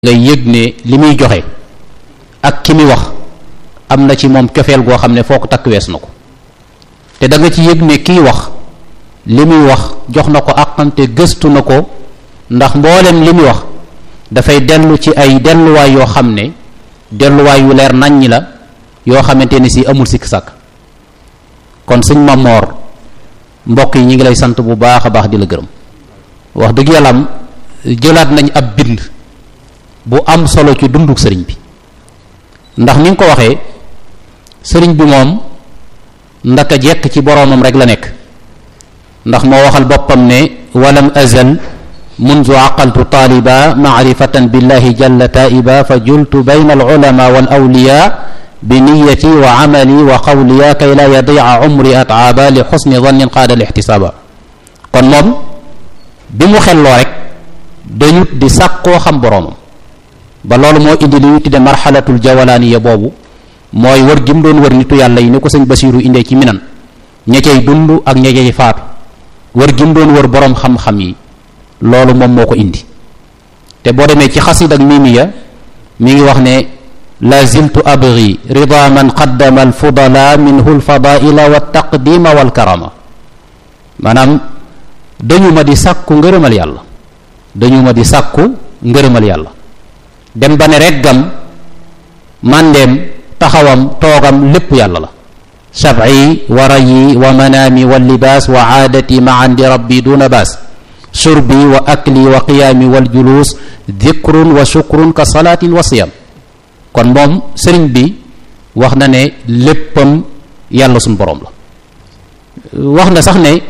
ngay yëg ne li muy joxe ak ki muy wax am na ci moom cofeel goo xam ne foo ko takk wees na ko te da nga ci yëg ne kiy wax li muy wax jox na ko àqante gëstu na ko ndax mboolem li muy wax dafay dellu ci ay delluwaay yoo xam ne delluwaay yu leer naññi la yoo xamante ne si amul sikk sàkk kon sëñ Mamor mbokk yi ñi ngi lay sant bu baax a baax di la gërëm wax dëgg yàlla am jëlaat nañ ab bind bu am solo ci dunduk sëriñ bi ndax ni nga ko waxee sëriñ bi moom ndaka jekk ci boroomam rek la nekk ndax moo waxal boppam ne walam azal mundu aqaltu taaliba maarifatan billahi jalla taiba fa jultu bayna alulama wal awliya bi niyati wa amali wa qawliya kay la yadia umri ataaba li xusni dannin qaada al ixtisaaba kon moom bi mu xelloo rek dañu di sàkkoo xam boroomam ba loolu moo indi li ñu tudde marxalatul jawalaaniya boobu mooy wër gi mu doon wër nitu yàlla yi ni ko sëñ Basiiru indee ci minan ña cay dund ak ña cay faatu wër gi mu doon wër boroom xam-xam yi loolu moom moo ko indi te boo demee ci xasid ak mimiya mi ngi wax ne la ziltu abri rida man qaddama alfudala minhu alfadaila wa taqdima walkarama maanaam dañu ma di sàkku ngërëmal yàlla dañu ma di sàkku ngërëmal yàlla dem ba ne reggam màndeem taxawam toogam lépp yàlla la shafi wa rayi wa manaami wa libaas wa aadati ma andi rabbi duna baas shurbi wa akli wa qiyaami wal juluus dikrun wa shukrun ka salaatin wa siyam kon moom sëriñ bi wax na ne léppam yàlla suñ boroom la wax na sax ne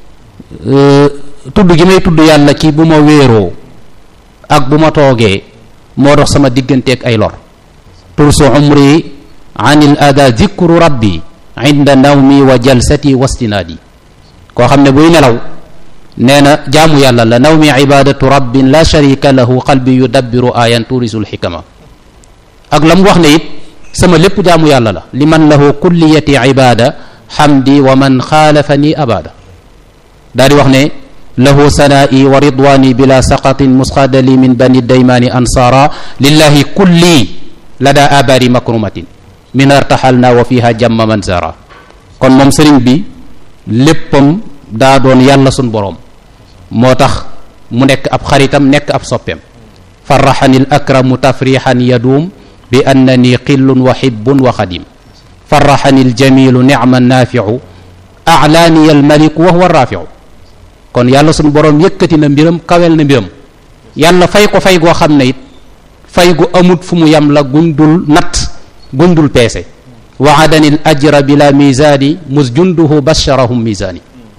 tudd gi may tudd yàlla ci bu ma wéeroo ak bu ma toogee moo dox sama digganteeg ay lor tursu umri anil ada dikru rabbi inda nawmi wa jalsati wastinaadi koo xam ne buy nelaw nee na jaamu yàlla la nawmi ibadatu rabbin la sharika lahu qalbi yudabbiru ayan turisul xikama ak la mu wax ne it sama lépp jaamu yàlla la li man lahu kulliyati ibada xamdi wa man xaalafani abada daal di wax ne lahu sanaa'i wa ridwaani bila saqatin musqadali min bani daymaani ansaara lillahi kulli lada abari makrumatin min artaxalna wa fiha jamma man zara kon moom sëriñ bi léppam daa doon yàlla sun boroom moo tax mu nekk ab xaritam nekk ab soppeem faraxani l akramu tafrixan yaduum bi annani qillun wa hibbun wa xadim faraxani l jamilu nicma naafiu aclaaniya almaliku wa huwa raafiu kon yàlla suñu boroom yëkkati na mbiram kawel na mbiram yàlla fay ko fay goo xam ne it fay gu amut fu mu yam la gundul natt gundul peese waadani l ajra bila misaani mus junduhu basharahum misaani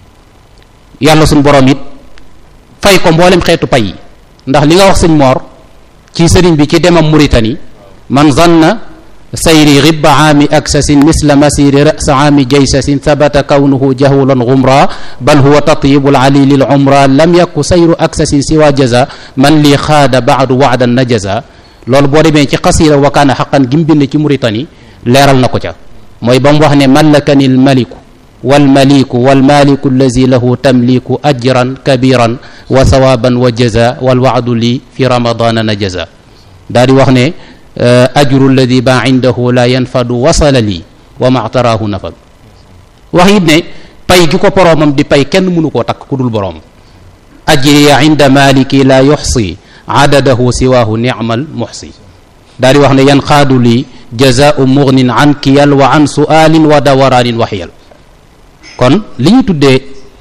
yàlla suñu boroom it fay ko mboolem xeetu pay yi ndax li nga wax sëñ moor ci sëriñ bi ci demam Muritani man zanna sayri ribba aami aksasin misla masiri rasa aami jaysasin sabata kawnuhu jahulan gumra bal huwa tatyibu lali lil umra lam yaku sayru aksasin siwa jaza man lii xaada baadu waadan na jaza loolu boo demee ci xasira wa kaana xaqan gi mu bind ci Muritani leeral na ko ca mooy ba mu wax ne mallakani lmaliku walmaliku walmaliku allazi lahu tamliku ajran kabiran wa sawaban wa jaza walwaadu lii fi ramadana na jaza daa di wax ne ajru alladi ba indahu la yanfadu wasala lii wa mactaraahu nafad wax it ne pay gi ko boroomam di pay kenn mënu koo takk ku dul boroom ajriya inda maliki la yuxsi adadahu siwaahu nicmal muxsi daa di wax ne yanqaadu lii jazaau mugnin an kiyal wa an sualin wa dawaraanin wa xiyal kon li ñu tuddee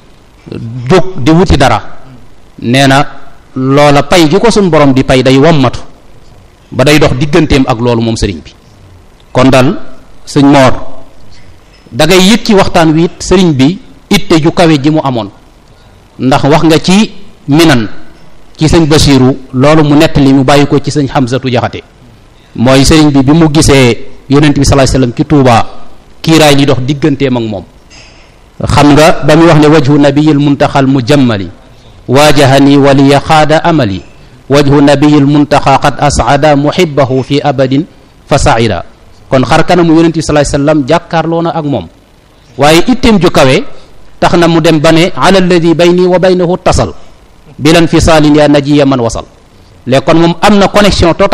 jóg di wuti dara nee na loola pay gi ko suñ borom di pay day wommatu ba day dox digganteem ak loolu moom sëriñ bi kon dal sëñ moor da ngay yëg ci waxtaan wi it sëriñ bi itte ju kawe ji mu amoon ndax wax nga ci minan ci sëñ basiiru loolu mu nett li mu bàyyi ko ci sëñ xamsatu jaxate mooy sëriñ bi bi mu gisee yonent bi sallallahu alayhi wasallam ci tuubaa kiiraay li dox digganteem ak moom xam nga ba muy wax ne wajhu nabiyil muntaxal mujammali waajahani waliya xaada amali wajhu nabiyil muntaxa qad asada muhibbahu fi abadin fa saida kon xar kanamu yonent bi sallallahu alayhi wasallam jàkkaarloo na ak moom waaye itteem ju kawe tax na mu dem ba ne ala alladi bayni wa baynahu tasal bilan fisaalin ya najiya man wasal léegi kon moom am na connexion totale